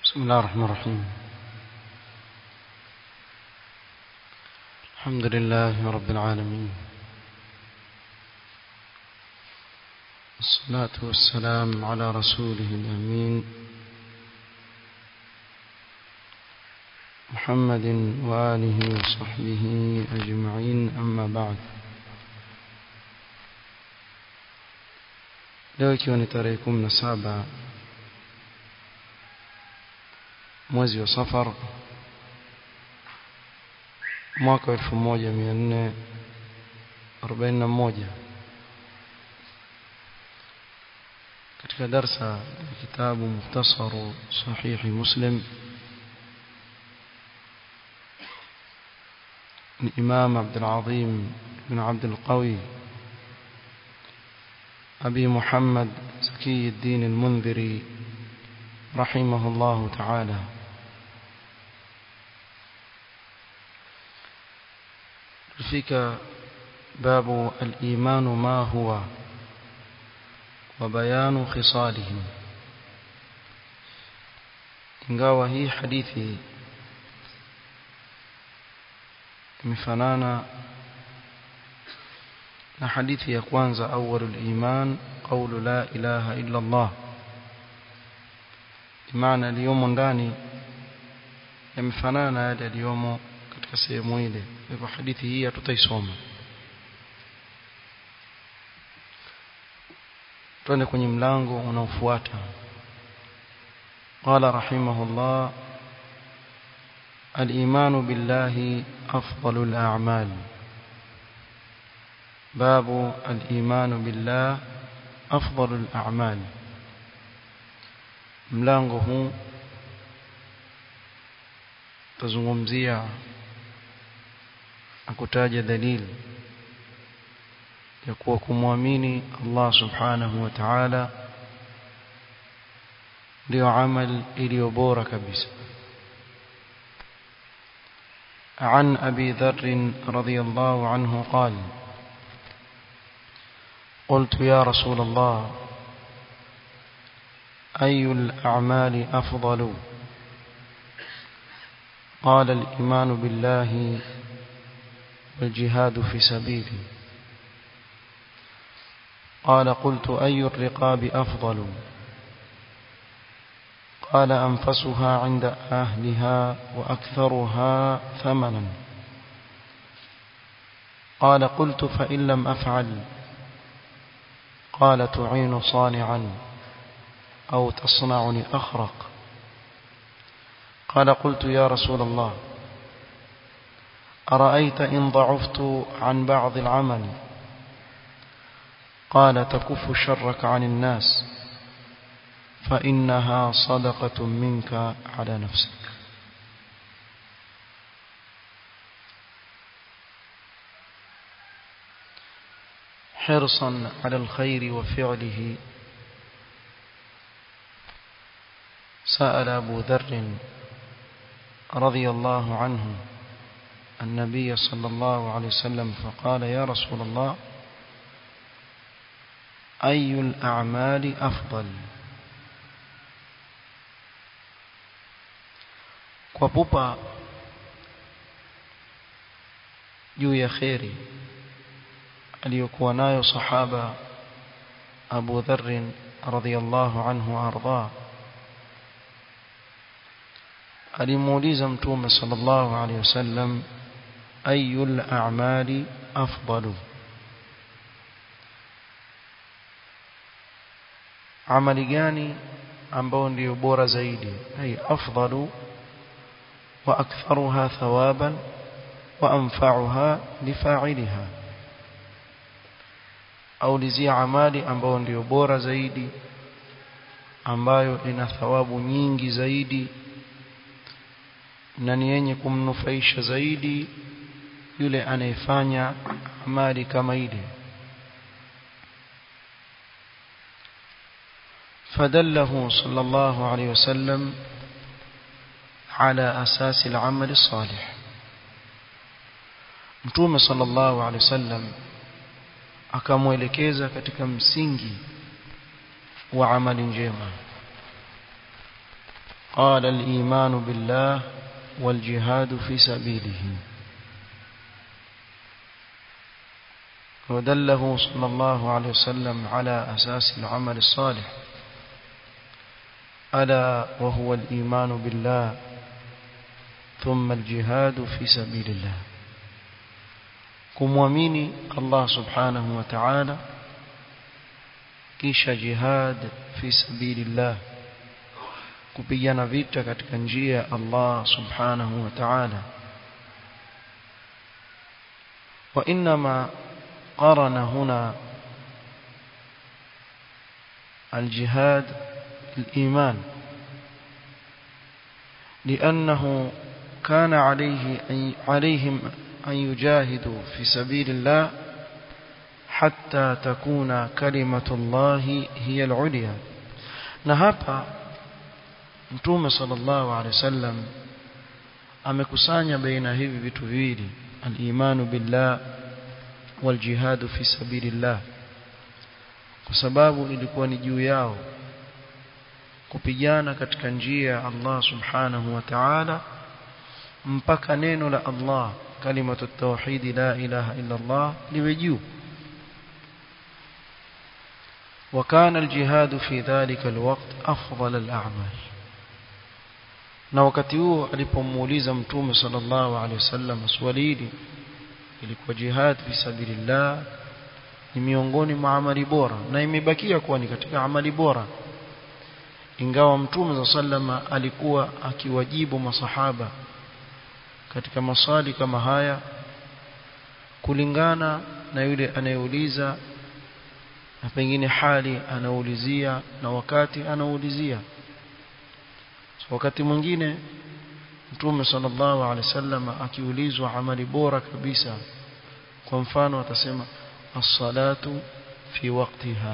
بسم الله الرحمن الرحيم الحمد لله رب العالمين الصلاة والسلام على رسوله الأمين محمد وآله وصحبه أجمعين أما بعد leo ikiwa ni tarehe kumi na saba mwezi wa safar mwaka elfu moja mia nne arobaini na moja katika darsa ya kitabu muhtasaru sahihi muslim الإمام عبد العظيم بن عبد القوي أبي محمد زكي الدين المنذري رحمه الله تعالى فيك باب الإيمان ما هو وبيان خصاله ingawa hii hadithi imefanana na hadithi ya kwanza awwalul iman qawlu la ilaha illa Allah maana aliyomo ndani yamefanana na yale aliyomo katika sehemu ile hivyo hadithi hii hatutaisoma twende kwenye mlango unaofuata قال رحمه الله الإيمان بالله أفضل الأعمال باب الإيمان بالله أفضل الأعمال mlango huu tazungumzia na kutaja dalili ya kuwa kumwamini Allah subhanahu wa ta'ala ndio amal iliyo bora kabisa عن أبي ذر رضي الله عنه قال قلت يا رسول الله أي الأعمال أفضل قال الإيمان بالله والجهاد في سبيله قال قلت أي الرقاب أفضل قال أنفسها عند أهلها وأكثرها ثمنا قال قلت فإن لم أفعل قال تعين صانعا أو تصنعني أخرق قال قلت يا رسول الله أرأيت إن ضعفت عن بعض العمل قال تكف شرك عن الناس فإنها صدقة منك على نفسك حرصا على الخير وفعله سأل أبو ذر رضي الله عنه النبي صلى الله عليه وسلم فقال يا رسول الله أي الأعمال أفضل kwa pupa juu ya kheri aliyokuwa nayo sahaba Abu Dharr radhiyallahu anhu arda alimuuliza mtume sallallahu alayhi wasallam ayul a'mali afdalu amali gani ambao ndio bora zaidi ay afdalu wa aktharuha thawaban wa anfa'uha lifa'iliha au lizia amali ambao ndio bora zaidi ambayo ina thawabu nyingi zaidi na ni yenye kumnufaisha zaidi yule anayefanya amali kama ile فدله صلى الله عليه وسلم على أساس العمل الصالح متوم صلى الله عليه وسلم akamwelekeza katika msingi wa amali njema قال الإيمان بالله والجهاد في سبيله ودله صلى الله عليه وسلم على أساس العمل الصالح ألا وهو الإيمان بالله ثم الجهاد في سبيل الله kumwamini Allah subhanahu wa ta'ala kisha jihad fi sabilillah kupigana vita katika njia ya Allah subhanahu wa ta'ala wa inma qarana huna الجهاد الإيمان لأنه كان عليه عليهم أن يجاهدوا في سبيل الله حتى تكون كلمة الله هي العليا نهابا mtume sallallahu alaihi wasallam amekusanya baina hivi vitu viwili al-imanu billah wal jihadu fi sabilillah kwa sababu ilikuwa ni juu yao kupigana katika njia ya Allah subhanahu wa ta'ala mpaka neno la Allah kalimatu tauhid la ilaha illa Allah liwe juu وكان الجهاد في ذلك الوقت أفضل الأعمال na wakati huo alipomuuliza mtume sallallahu alaihi wasallam swali hili ilikuwa jihad fi sabilillah ni miongoni mwa amali bora na imebakia kuwa ni katika amali bora ingawa mtume sallallahu alikuwa akiwajibu masahaba katika maswali kama haya kulingana na yule anayeuliza na pengine hali anaulizia na wakati anaulizia so, wakati mwingine mtume sallallahu alaihi wasallam akiulizwa amali bora kabisa kwa mfano atasema as-salatu fi waqtiha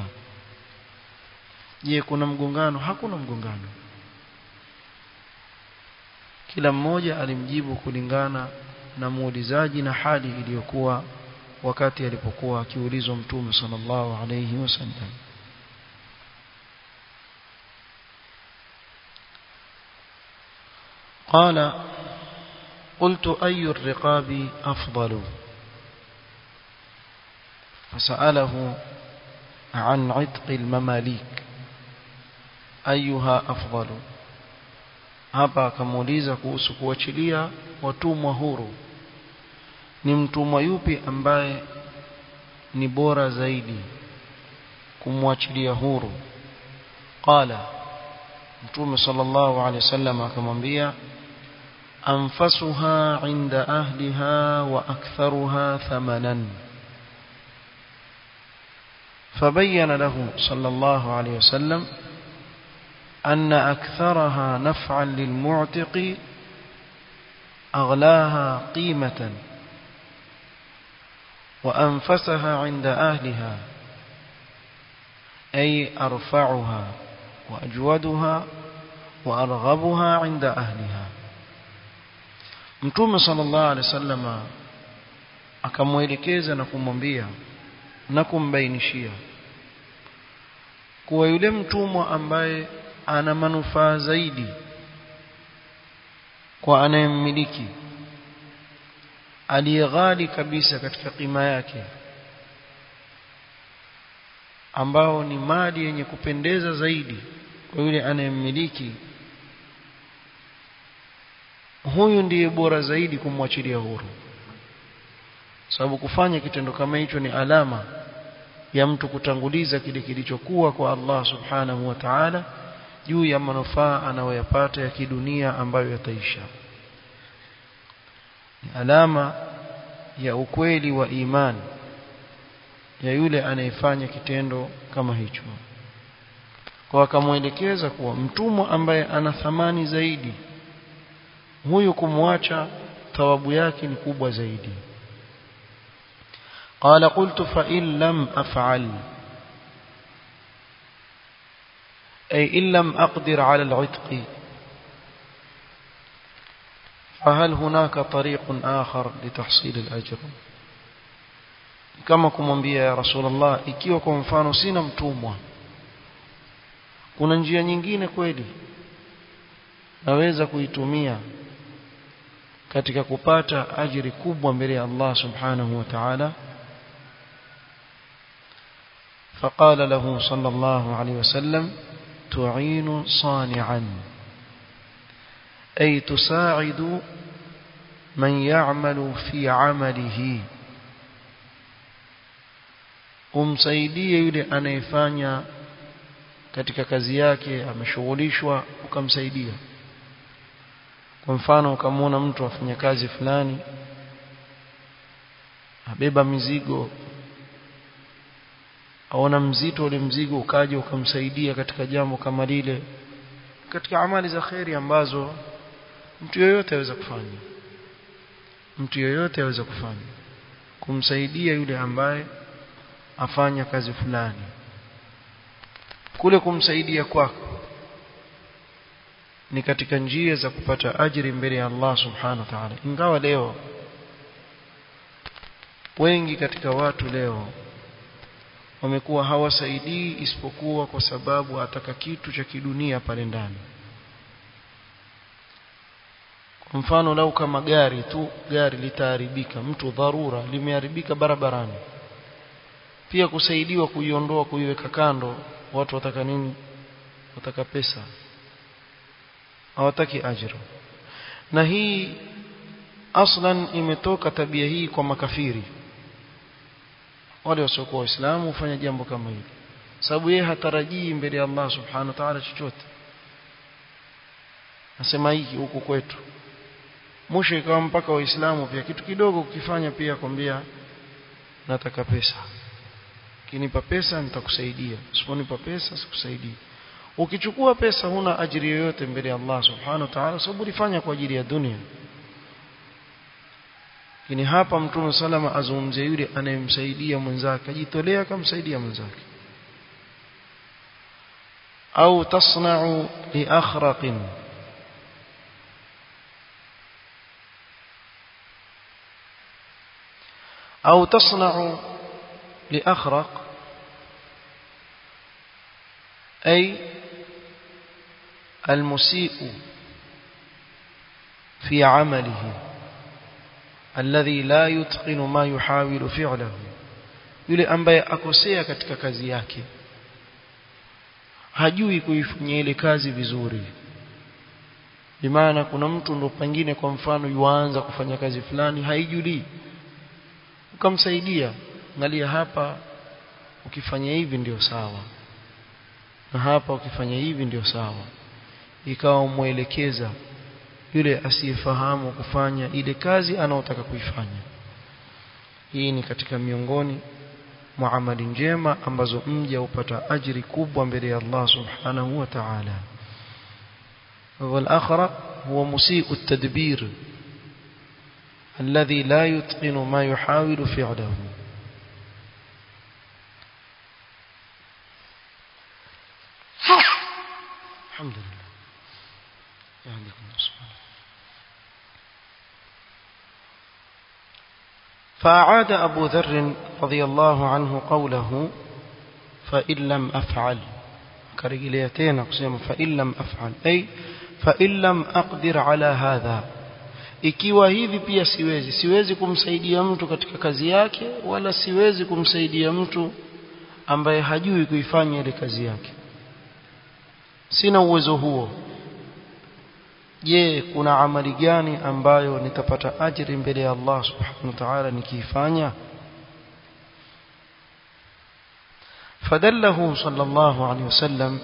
je kuna mgongano hakuna mgongano kila mmoja alimjibu kulingana na muulizaji na hali iliyokuwa wakati alipokuwa akiulizwa mtume sallallahu alayhi wasallam قال قلت أي الرقاب أفضل فسأله عن عتق المماليك أيها أفضل hapa akamuuliza kuhusu kuachilia watumwa huru ni mtumwa yupi ambaye ni bora zaidi kumwachilia huru qala mtume sallallahu alaihi wasallam akamwambia anfasuha inda ahliha wa aktharuha thamanan فبين له صلى الله عليه وسلم أن أكثرها نفعا للمعتق أغلاها قيمة وأنفسها عند أهلها أي أرفعها وأجودها وأرغبها عند أهلها mtume sallallahu alaihi wasallam akamwelekeza na kumwambia na kumbainishia kuwa yule mtumwa ambaye ana manufaa zaidi kwa anayemmiliki aliyeghali kabisa katika kima yake ambao ni mali yenye kupendeza zaidi kwa yule anayemmiliki huyu ndiye bora zaidi kumwachilia huru sababu kufanya kitendo kama hicho ni alama ya mtu kutanguliza kile kilichokuwa kwa Allah subhanahu wa ta'ala juu ya manufaa anayoyapata ya kidunia ambayo yataisha ni alama ya ukweli wa imani ya yule anayefanya kitendo kama hicho kwa akamwelekeza kuwa mtumwa ambaye ana thamani zaidi huyu kumwacha thawabu yake ni kubwa zaidi قال قلت فإن لم أفعل أي إن لم أقدر على العتق فهل هناك طريق آخر لتحصيل الأجر kama kumwambia ya Rasulullah ikiwa kwa mfano sina mtumwa kuna njia nyingine kweli naweza kuitumia katika kupata ajiri kubwa mbele ya Allah subhanahu wa ta'ala فقال له صلى الله عليه وسلم تعين صانعا أي تساعد من يعمل في عمله umsaidie yule anayefanya katika kazi yake ameshughulishwa ukamsaidia kwa mfano ukamwona mtu afanya kazi fulani abeba mizigo aona mzito ule mzigo ukaja ukamsaidia katika jambo kama lile katika amali za kheri ambazo mtu yoyote aweza kufanya mtu yoyote aweza kufanya kumsaidia yule ambaye afanya kazi fulani kule kumsaidia kwako ni katika njia za kupata ajiri mbele ya Allah subhanahu wa ta'ala ingawa leo wengi katika watu leo wamekuwa hawasaidii isipokuwa kwa sababu ataka kitu cha kidunia pale ndani kwa mfano lau kama gari tu gari litaharibika mtu dharura limeharibika barabarani pia kusaidiwa kuiondoa kuiweka kando watu wataka nini wataka pesa hawataki ajira na hii aslan imetoka tabia hii kwa makafiri wale wasiokuwa waislamu hufanya jambo kama hili sababu yeye hatarajii mbele ya Allah subhanahu wa ta'ala chochote nasema hiki huku kwetu mwisho ikawa mpaka waislamu pia kitu kidogo kukifanya pia kwambia nataka pesa kinipa pesa nitakusaidia usiponipa pesa sikusaidii ukichukua pesa huna ajiri yoyote mbele ya Allah subhanahu wa ta'ala sababu ulifanya kwa ajili ya dunia lakini hapa mtume salama azungumzia yule anayemsaidia mwenzake ajitolea akamsaidia mwenzake au tasna'u li akhraqin au tasna'u li akhraq أي المسيء في عمله الذي لا يتقن ما يحاول فعله yule ambaye akosea katika kazi yake hajui kuifanyia ile kazi vizuri bimaana kuna mtu ndo pengine kwa mfano yuanza kufanya kazi fulani haijulii ukamsaidia angalia hapa ukifanya hivi ndio sawa na hapa ukifanya hivi ndio sawa ikawa umwelekeza yule asiyefahamu kufanya ile kazi anaotaka kuifanya hii ni katika miongoni mwa amali njema ambazo mja upata ajiri kubwa mbele ya Allah subhanahu wa ta'ala والآخر هو مسيء التدبير الذي لا يتقن ما يحاول فعله الحمد لله يهديكم الله سبحانه فأعاد أبو ذر رضي الله عنه قوله فإن لم أفعل كرجليتين أقسم فإن لم أفعل أي فإن لم أقدر على هذا ikiwa hivi pia siwezi siwezi kumsaidia mtu katika kazi yake wala siwezi kumsaidia mtu ambaye hajui kuifanya ile kazi yake sina uwezo huo je kuna amali gani ambayo nitapata ajiri mbele ya Allah subhanahu wa ta'ala nikiifanya فدله صلى الله عليه وسلم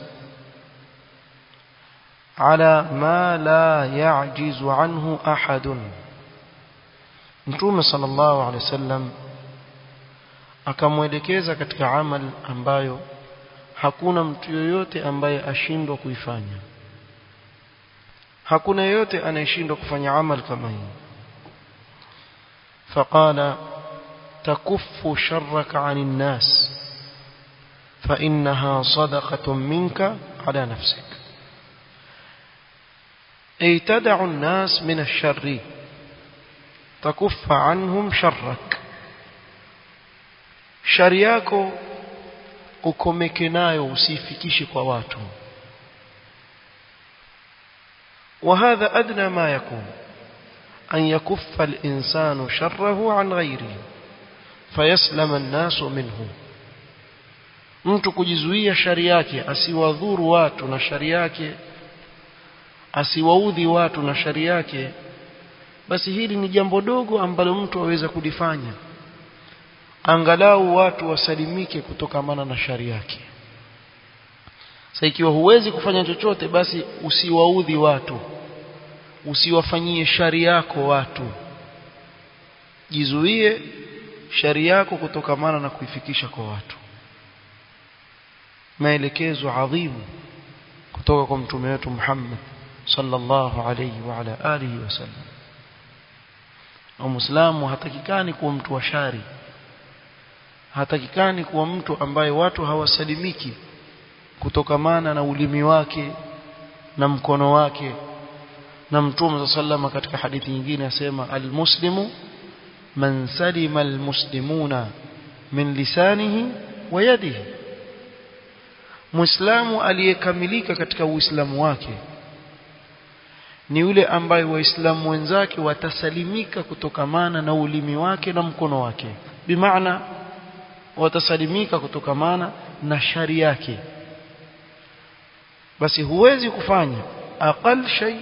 على ما لا يعجز عنه أحد Mtume sallallahu alaihi wasallam akamwelekeza katika amal ambayo hakuna mtu yoyote ambaye ashindwa kuifanya hakuna yoyote anayeshindwa kufanya amal kama hii faqala takuffu sharraka 'anil nas fa innaha sadaqatun minka 'ala nafsik ay tad'u an-nas min ash-sharri takuffa 'anhum sharrak shari yako ukomeke nayo usifikishe kwa watu وهذا أدنى ما يكون أن يكف الإنسان شره عن غيره فيسلم الناس منه mtu kujizuia shari yake asiwadhuru watu na shari yake asiwaudhi watu na shari yake basi hili ni jambo dogo ambalo mtu aweza kulifanya angalau watu wasalimike kutokamana na shari yake sasa ikiwa huwezi kufanya chochote basi usiwaudhi watu usiwafanyie shari yako watu jizuie shari yako kutokamana na kuifikisha kwa watu maelekezo adhimu kutoka kwa mtume wetu Muhammad sallallahu alayhi wa ala alihi wasallam na muislamu hatakikani kuwa mtu wa shari hatakikani kuwa mtu ambaye watu hawasalimiki kutokamana na ulimi wake na mkono wake na mtume sallama katika hadithi nyingine asema almuslimu man salima almuslimuna min lisanihi wa yadihi muislamu aliyekamilika katika uislamu wake ni yule ambaye waislamu wenzake watasalimika kutokamana na ulimi wake na mkono wake bimaana watasalimika kutokamana na shari yake basi huwezi kufanya aqal shay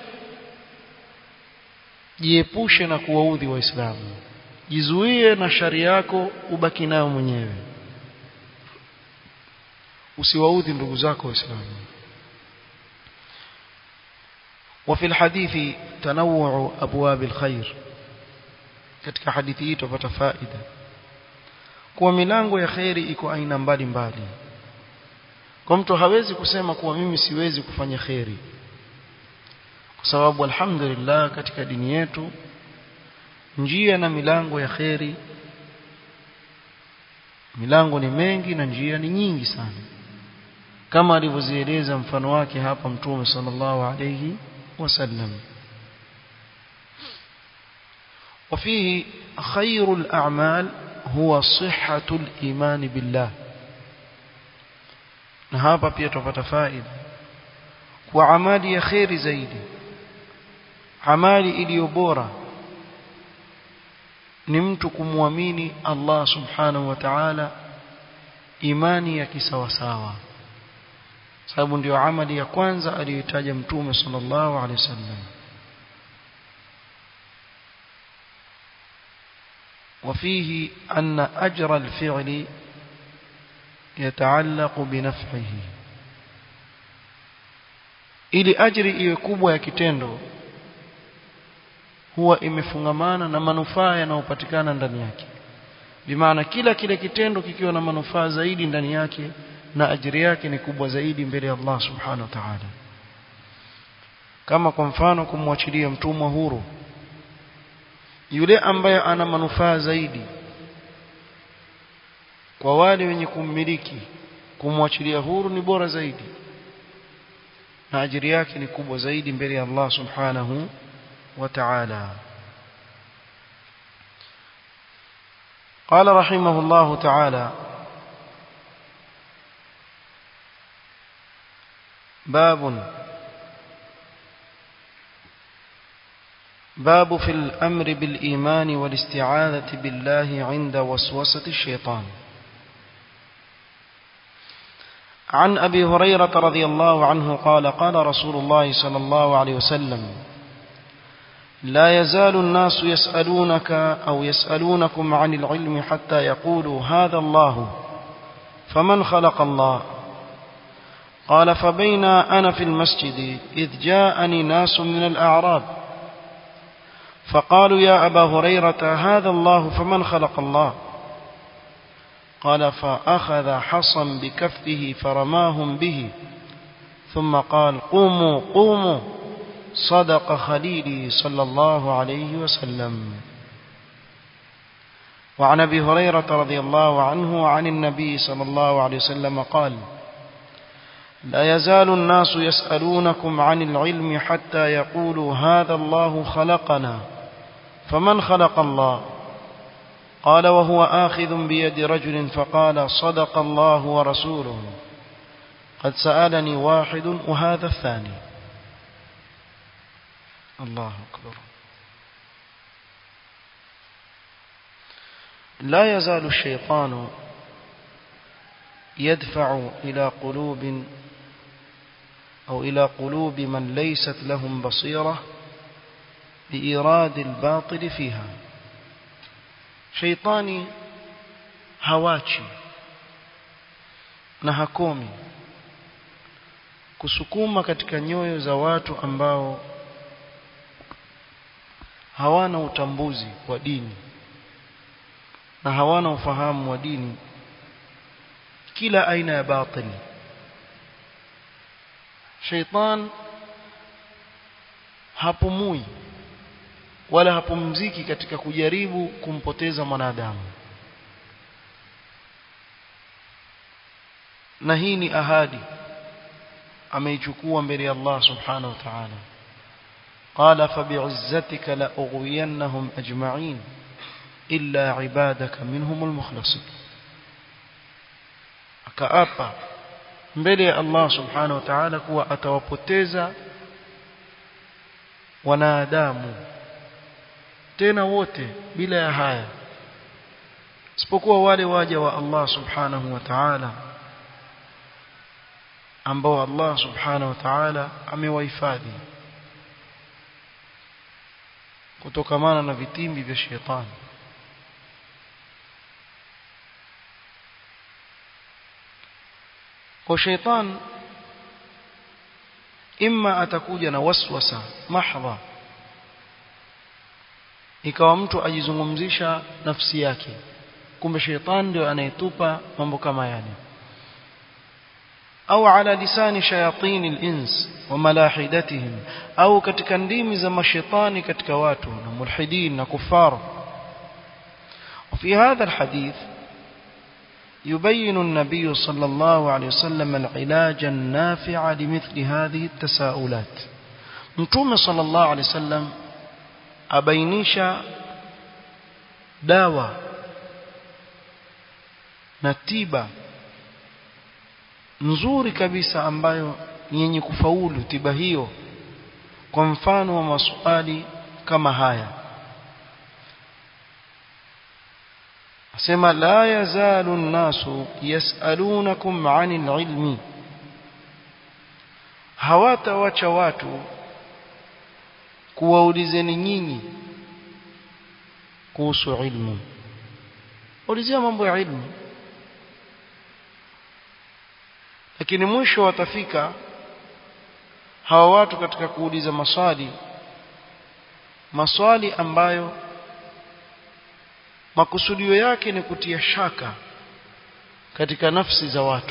jiepushe na kuwaudhi waislamu jizuie na shari yako ubaki nayo mwenyewe usiwaudhi ndugu zako waislamu وفي الحديث تنوع أبواب الخير katika hadithi hii tupata faida kuwa milango ya khairi iko aina mbalimbali kwa mtu hawezi kusema kuwa mimi siwezi kufanya khairi kwa sababu alhamdulillah katika dini yetu njia na milango ya khairi milango ni mengi na njia ni nyingi sana kama alivyozieleza mfano wake hapa mtume sallallahu alayhi wasallam وفيه خير الأعمال هو صحة الإيمان بالله na hapa pia tupata faida kwa amali ya khairi zaidi amali iliyo bora ni mtu kumwamini Allah subhanahu wa ta'ala imani ya kisawasawa sababu ndio amali ya kwanza aliyotaja mtume sallallahu alaihi wasallam وفيه أن أجر الفعل يتعلق بنفعه ili ajri iwe kubwa ya kitendo huwa imefungamana na manufaa yanayopatikana ndani yake bimaana kila kile kitendo kikiwa na manufaa zaidi ndani yake na ajiri yake ni kubwa zaidi mbele ya Allah subhanahu wa ta'ala kama kwa mfano kumwachilia mtumwa huru yule ambaye ana manufaa zaidi kwa wale wenye kummiliki kumwachilia huru ni bora zaidi na ajiri yake ni kubwa zaidi mbele ya Allah subhanahu wa ta'ala قال رحمه الله تعالى باب باب في الأمر بالإيمان والاستعاذة بالله عند وسوسة الشيطان عن أبي هريرة رضي الله عنه قال قال رسول الله صلى الله عليه وسلم لا يزال الناس يسألونك أو يسألونكم عن العلم حتى يقولوا هذا الله فمن خلق الله قال فبينا أنا في المسجد إذ جاءني ناس من الأعراب فقالوا يا أبا هريرة هذا الله فمن خلق الله قال فأخذ حصا بكفه فرماهم به ثم قال قوموا قوموا صدق خليلي صلى الله عليه وسلم وعن ابي هريره رضي الله عنه عن النبي صلى الله عليه وسلم قال لا يزال الناس يسالونكم عن العلم حتى يقولوا هذا الله خلقنا فمن خلق الله قال وهو آخذ بيد رجل فقال صدق الله ورسوله قد سألني واحد وهذا الثاني الله أكبر لا يزال الشيطان يدفع إلى قلوب أو إلى قلوب من ليست لهم بصيرة بإيراد الباطل فيها شيطاني hawachi na hakomi kusukuma katika nyoyo za watu ambao hawana utambuzi wa dini na hawana ufahamu wa dini kila aina ya batili sheitan hapumui wala hapumziki katika kujaribu kumpoteza mwanadamu na hii ni ahadi ameichukua mbele ya Allah subhanahu wa ta'ala قال فبعزتك لأغوينهم أجمعين إلا عبادك منهم المخلصين akaapa mbele ya Allah subhanahu wa ta'ala kuwa atawapoteza wanadamu tena wote bila ya haya isipokuwa wale waja wa Allah subhanahu wa ta'ala ambao Allah subhanahu wa ta'ala amewahifadhi kutokamana na vitimbi vya shetani kwa shetani imma atakuja na waswasa mahdha ikawa mtu ajizungumzisha nafsi yake kumbe shetani ndio anayetupa mambo kama yale au ala lisani shayatin al-ins wa malahidatihim au katika ndimi za mashetani katika watu na mulhidin na kufar وفي هذا الحديث يبين النبي صلى الله عليه وسلم العلاج النافع لمثل هذه التساؤلات متوم صلى الله عليه وسلم أبينيش داوى نتيبة nzuri kabisa ambayo ni yenye kufaulu tiba hiyo kwa mfano wa maswali kama haya asema la yazalu nnasu yasalunakum anil ilmi hawatawacha watu kuwaulizeni nyinyi kuhusu ilmu ulizia mambo ya ilmu lakini mwisho watafika hawa watu katika kuuliza maswali maswali ambayo makusudio yake ni kutia shaka katika nafsi za watu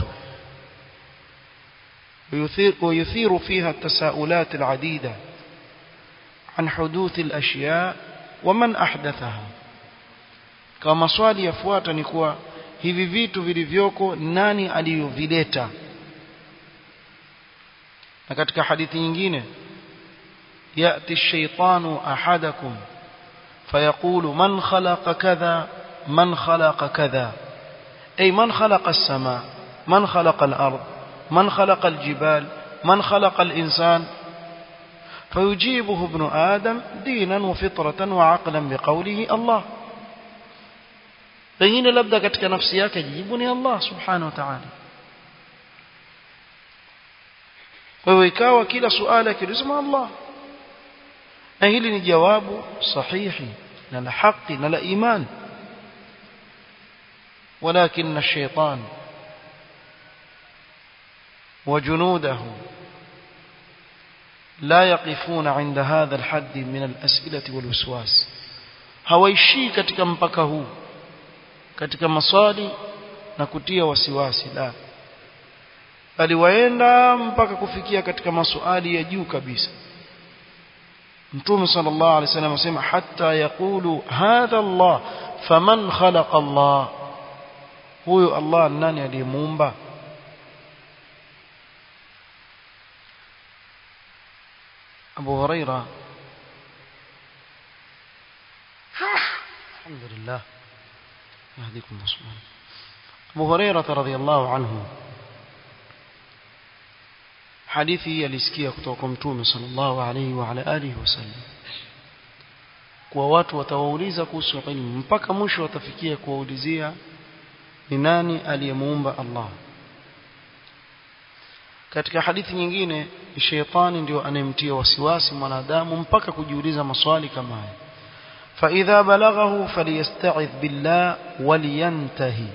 ويثير فيها التساؤلات العديدة عن حدوث الأشياء ومن أحدثها kama swali yafuata ni kuwa hivi vitu vilivyoko nani aliyovileta na katika hadithi nyingine yati shaitanu ahadakum فيقول من خلق كذا من خلق كذا أي من خلق السماء من خلق الأرض من خلق الجبال من خلق الإنسان فيجيبه ابن آدم دينا وفطرة وعقلا بقوله الله pengine labda katika nafsi yake jibu ni Allah subhanahu wa ta'ala kwa hiyo ikawa kila suala kilizima Allah na hili ni jawabu sahihi na la haki na la iman ولكن الشيطان وجنوده لا يقفون عند هذا الحد من الأسئلة والوسواس hawaishii katika mpaka huu katika maswali na kutia wasiwasi la bali waenda mpaka kufikia katika maswali ya juu kabisa mtume sallallahu alaihi wasallam asema hatta yaqulu hadha Allah faman khalaqa Allah huyo Allah nani aliyemuumba Abu Huraira الحمد لله يهديكم الله سبحانه أبو هريرة رضي الله عنه hadithi hii alisikia kutoka kwa mtume sallallahu alaihi wa ala alihi wasallam kwa watu watawauliza kuhusu ilmu mpaka mwisho watafikia kuwaulizia ni nani aliyemuumba Allah katika hadithi nyingine shetani ndio anayemtia wasiwasi mwanadamu mpaka kujiuliza maswali kama haya فإذا بلغه فليستعذ بالله ولينتهي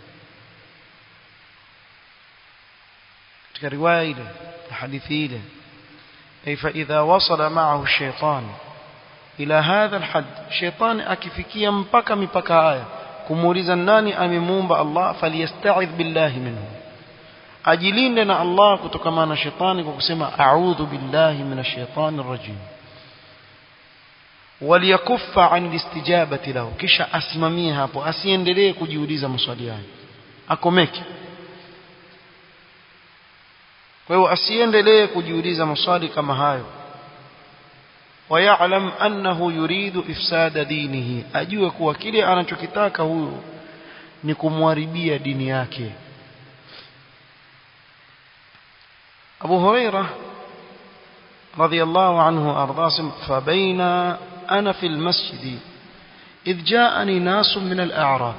katika riwaya ile hadithi ile ay fa idha wasala ma'ahu shaytan ila hadha alhad shaytan akifikia mpaka mipaka haya kumuuliza nani amemuumba Allah faliyasta'idh billahi minhu ajilinde na Allah kutokana na shetani kwa kusema a'udhu billahi minash shaitani rajim waliyakuffa an istijabati lahu kisha asimamie hapo asiendelee kujiuliza maswali hayo akomeke kwa hiyo asiendelee kujiuliza maswali kama hayo wayalam annahu yuridu ifsada dinihi ajue kuwa kile anachokitaka huyo ni kumharibia dini yake Abu Huraira radhiyallahu anhu ardasim fabaina ana fi almasjid idh ja'ani nasun min al-a'rab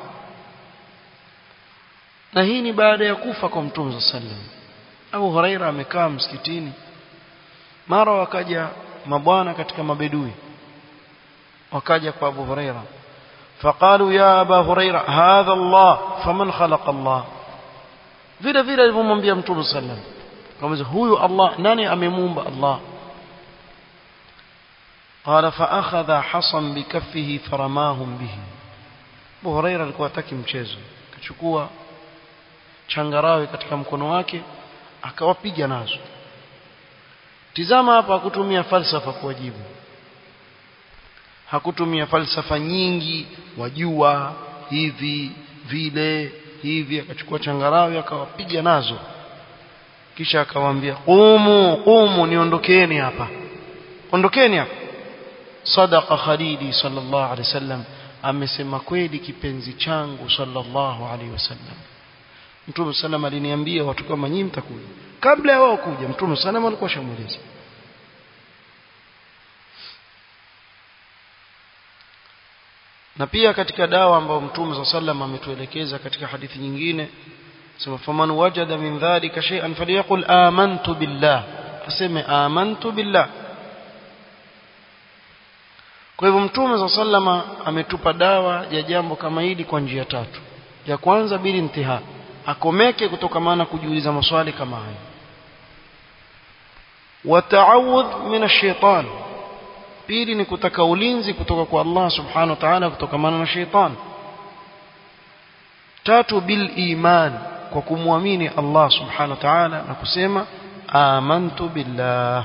na hii ni baada ya kufa kwa mtume sallallahu alayhi wasallam Abu Huraira amekaa msikitini mara wakaja mabwana katika mabedui wakaja kwa Abu Huraira فقالوا يا أبا هريرة هذا الله فمن خلق الله vile vile alivyomwambia mtume sallam kama huyu Allah nani amemuumba Allah قال فأخذ حصا بكفه فرماهم به Abu Huraira alikuwa hataki mchezo akachukua changarawe katika mkono wake akawapiga nazo tizama hapa hakutumia falsafa kuwajibu hakutumia falsafa nyingi wajua hivi vile hivi akachukua changarawe akawapiga nazo kisha akawaambia qumu qumu niondokeni hapa ondokeni hapa sadaqa khalili sallallahu alaihi wasallam amesema kweli kipenzi changu sallallahu alaihi wasallam Mtume sallam aliniambia watu kama nyinyi mtakuja kabla ya wao kuja Mtume sallam alikuwa shamueleza na pia katika dawa ambayo Mtume sallam ametuelekeza katika hadithi nyingine sema faman wajada min dhalika shay'an falyaqul amantu billah aseme amantu billah kwa hivyo Mtume sallama ametupa dawa ya jambo kama hili kwa njia tatu ya kwanza bili intihaa akomeke kutokamana kujiuliza maswali kama haya wataawudh min ash-shaytan pili ni kutaka ulinzi kutoka kwa Allah subhanahu wa ta'ala kutokamana na shaytan tatu bil iman kwa kumwamini Allah subhanahu wa ta'ala na kusema amantu billah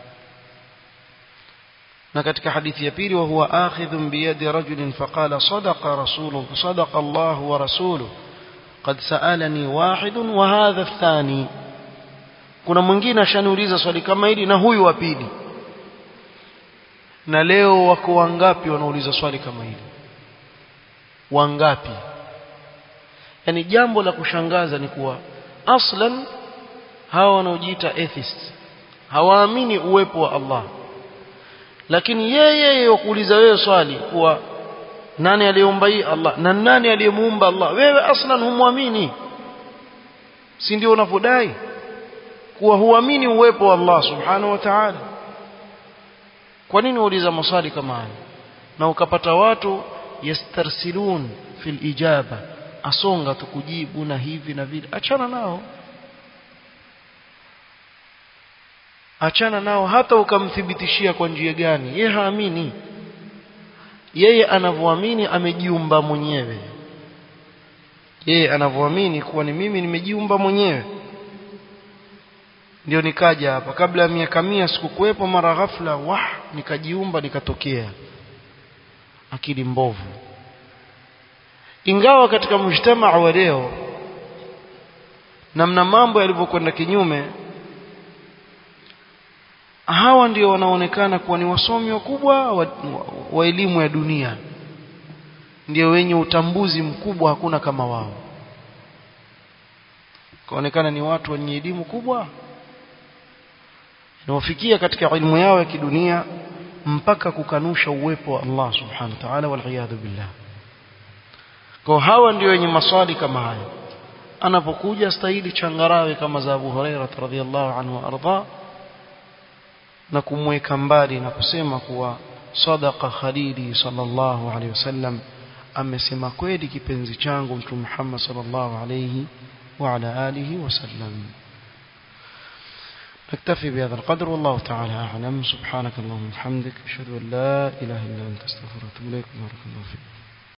na katika hadithi ya pili wa huwa akhidhun biyadi rajulin faqala sadaqa rasuluhu sadaqa Allah wa rasuluhu قد سألني واحد وهذا الثاني kuna mwingine ashaniuliza swali kama hili na huyu wa pili na leo wako wangapi wanauliza swali kama hili wangapi yani jambo la kushangaza ni kuwa aslan hawa wanaojiita atheists hawaamini uwepo wa Allah lakini yeye yeye kuuliza wewe swali kuwa nani aliyeumba hii Allah na nani aliyemuumba Allah wewe aslan humwamini si ndio unavodai kuwa huamini uwepo wa Allah subhanahu wa ta'ala kwa nini uuliza maswali kama haya na ukapata watu yastarsilun fil ijaba asonga tukujibu na hivi na vile achana nao achana nao hata ukamthibitishia kwa njia gani yeye haamini yeye anavyoamini amejiumba mwenyewe yeye anavyoamini kuwa ni mimi nimejiumba mwenyewe ndio nikaja hapa kabla ya miaka mia sikukuwepo mara ghafla wah nikajiumba nikatokea akili mbovu ingawa katika mjtamaa wa leo namna mambo yalivyokwenda kinyume hawa ndio wanaonekana kuwa ni wasomi wakubwa wa, wa, wa elimu ya dunia ndio wenye utambuzi mkubwa hakuna kama wao kaonekana ni watu wenye elimu kubwa inawafikia katika ilmu yao ya kidunia mpaka kukanusha uwepo wa Allah subhanahu wa ta'ala wal billah kwa hawa ndio wenye maswali kama haya anapokuja stahili changarawe kama za Abu Huraira radhiyallahu anhu arda na kumweka mbali na kusema kuwa sadaqa khalili sallallahu alayhi wasallam amesema kweli kipenzi changu mtume Muhammad sallallahu alayhi wa ala alihi wasallam نكتفي بهذا القدر والله تعالى أعلم سبحانك اللهم وبحمدك أشهد أن لا إله إلا أنت استغفرك وأتوب إليك بارك الله فيك